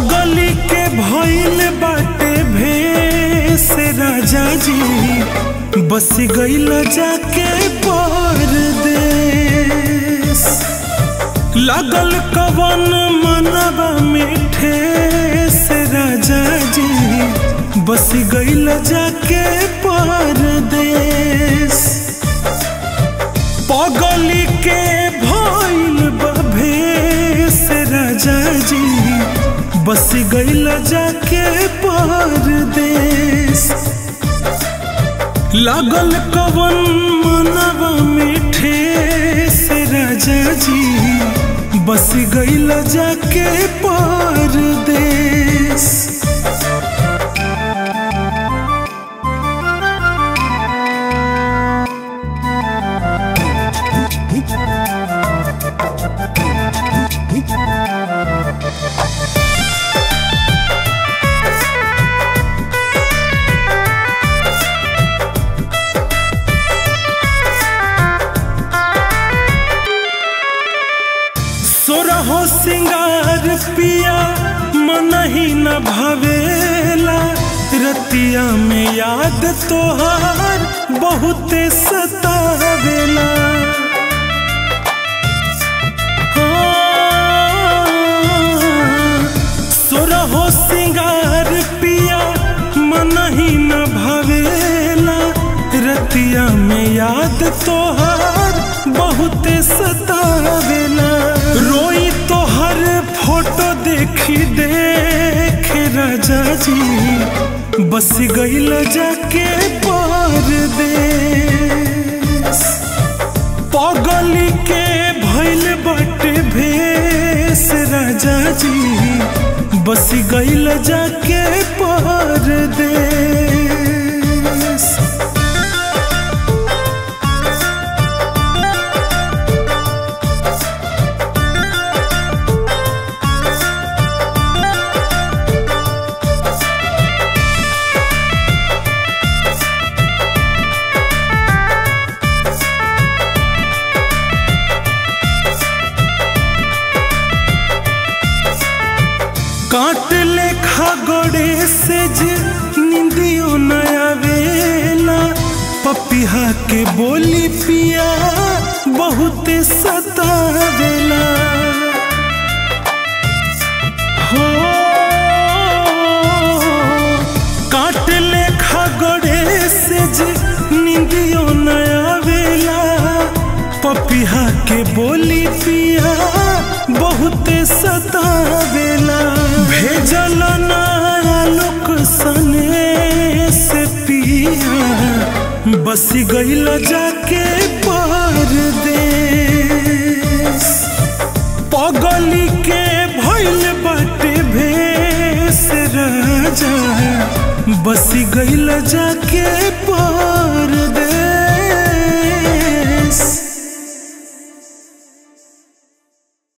पगली के भइल बाटे भेस राजा जी बस गइल जाके परदेस लागल कवन मनवा में ठेस राजा जी बस गइल जाके परदेस पगली के भइल बा भेस राजा जी बस गइल जाके परदेस लागल कवन मनवा में ठेस राजा जी बस गइल जाके परदेस सोरहो सिंगार पिया मन ही न भावेला रतिया में याद तोहार बहुते सतावेला हाँ, सोरहो सिंगार पिया मन ही न भावेला रतिया में याद तोहार बहुते सतावेला रोई तोहर फोटो देखी देख राजा जी बस गइल जाके परदेस पगली के भइल बाटे भेस राजा जी बस गइल जाके परदेस काट लेखा गोड़े से जे निंदियो नया वेला पपिहा के बोली पिया बहुत सतावेला हो काट लेखा गोड़े से जे निंदियो नया वेला पपिहा के बोली पिया बहुत सतावेला भेजल नया लोक सने से पिया बस गइल जाके परदेस पगली के भइल बाटे भेस राजा बस गइल जाके पर